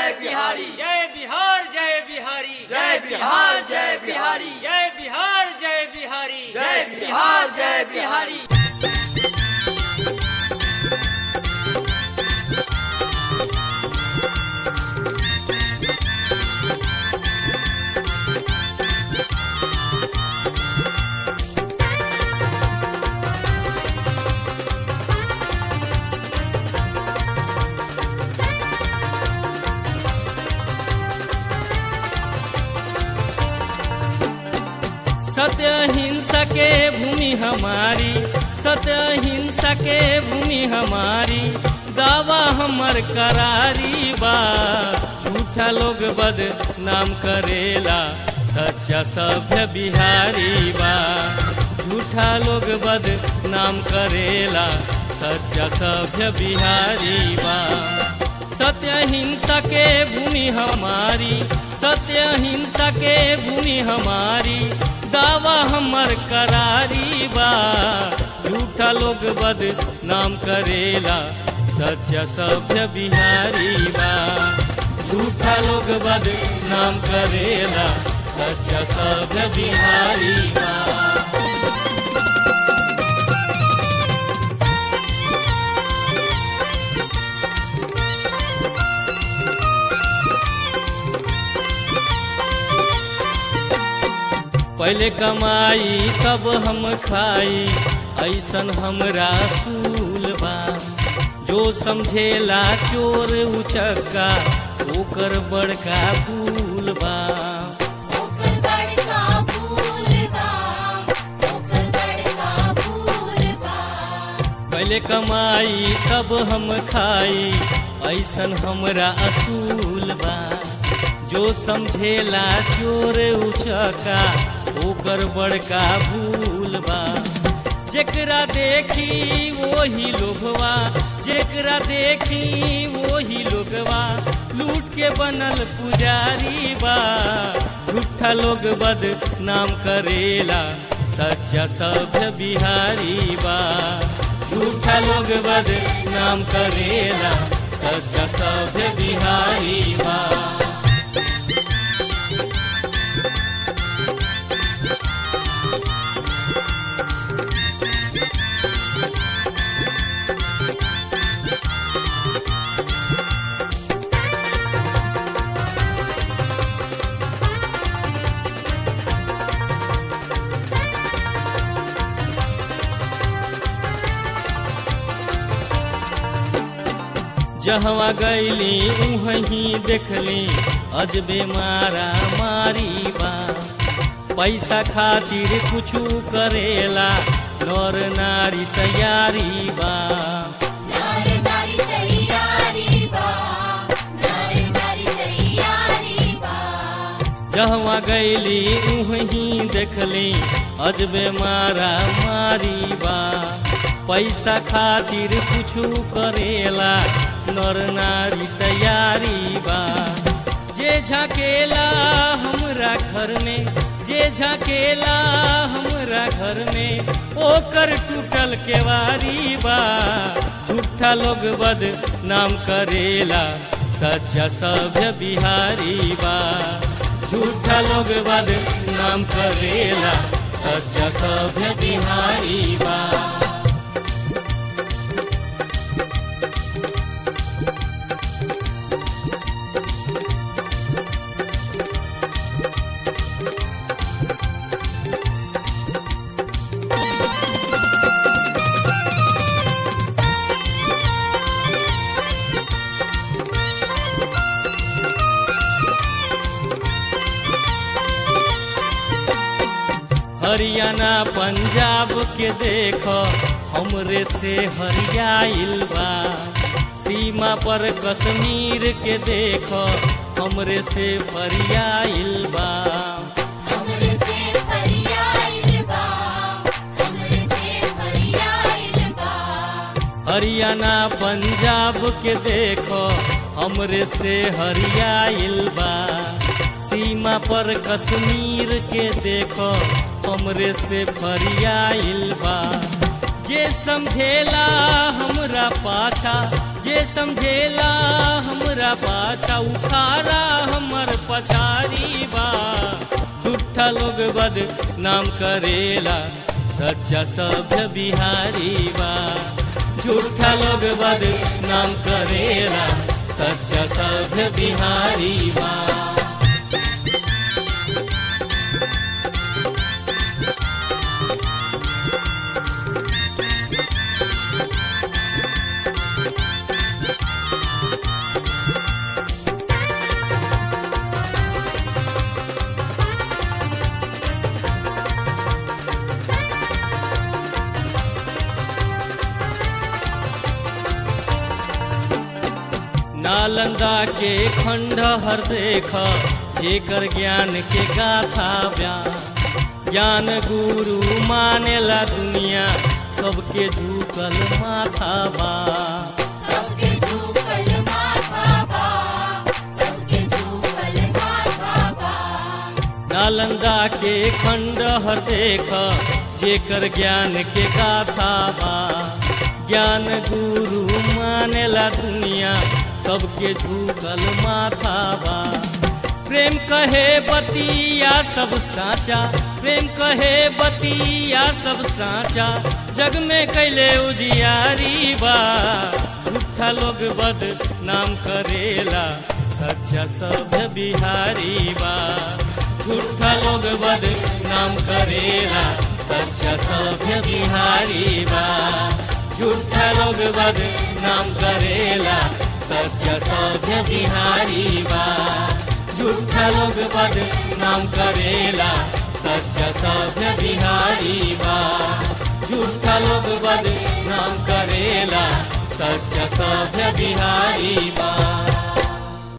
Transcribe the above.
जय बिहारी जय बिहार जय बिहारी जय बिहार जय बिहारी जय बिहार जय बिहारी जय बिहार जय बिहारी सत्य हिंसा के भूमि हमारी सत्य हिंसा के भूमि हमारी दावा हमर करारी बा झूठा लोग बद नाम करेला सच्चा सभ्य बिहारी बा झूठा लोग बद नाम करेला सच्चा सभ्य बिहारी बा सत्य हिंसा के भूमि हमारी सत्य हिंसा के भूमि हमारी दावा हमर करारी बा झूठा लोग बद नाम करेला सच्चा सभ्य बिहारी बा झूठा लोग बद नाम करेला सच्चा सभ्य बिहारी बा पहले कमाई तब हम खाई ऐसन हमरा सूल बा जो समझेला चोर उचक्का ओकर बड़का फूल बा ओकर बड़का फूल बा ओकर बड़का फूल बा पहले कमाई तब हम खाई ऐसन हमरा असूल बा जो समझेला चोर उचका ओकर बड़का भूल बा जेकरा देखी वही लोभवा जेकरा देखी वही लोगवा लूट के बनल पुजारी बा झूठा लोग बद नाम करेला सच्चा सभ्य बिहारी बा झूठा लोग बद नाम करेला सच्चा सभ्य बिहारी बा जहवा गैली वहीं देखली अजबे मारा मारी बा पैसा खातिर कुछ करेला नर नारी तैयारी बा नार नारी तैयारी बा नार नारी तैयारी बा जहवा गैली वहीं देखली अजबे मारा मारी बा पैसा खातिर कुछ करेला नर नारी तैयारी बा जे झाकेला हमरा घर में जे झाकेला हमरा घर में ओकर टूटल केवारी बा झूठा लोग बद नाम करेला सच्चा सभ्य बिहारी बा झूठा लोग बद नाम करेला सच्चा सभ्य बिहारी बा हरियाणा पंजाब के देख हमरे से हरियाइल बा सीमा पर कश्मीर के देख हमरे से फरियाइल बा हमरे से फरियाइल बा हमरे से फरियाइल बा हरियाणा पंजाब के देख हमरे से हरियाइल बा सीमा पर कश्मीर के देख हमरे से फरियाइल बा जे समझेला हमरा पाछा जे समझेला हमरा पाछा उखाड़ा हमर पछारी बा झूठा लोग बद नाम करेला सच्चा सभ्य बिहारी बा झूठा लोग बद नाम करेला सच्चा सभ्य बिहारी बा नालंदा के खंडहर देख जेकर ज्ञान के गाथा बयान ज्ञान गुरु मानेला दुनिया सबके झुकल माथा बा सबके झूकल माथा बा सबके झूकल माथा बा नालंदा के खंडहर देख जेकर ज्ञान के गाथा बा ज्ञान गुरु मानेला दुनिया सबके झुकल माथा बा प्रेम कहे बतिया सब साचा प्रेम कहे बतिया सब साचा जग में कैले उजियारी बा झूठा लोग बद नाम करेला सच्चा सभ्य बिहारी बा झूठा लोग बद नाम करेला सच्चा सभ्य बिहारी बा झूठा लोग बद नाम करेला सच्चा सभ्य बिहारी बा झूठा लोग बद नाम करेला सच्चा सभ्य बिहारी बा झूठा लोग बद नाम करेला सच्चा सभ्य बिहारी बा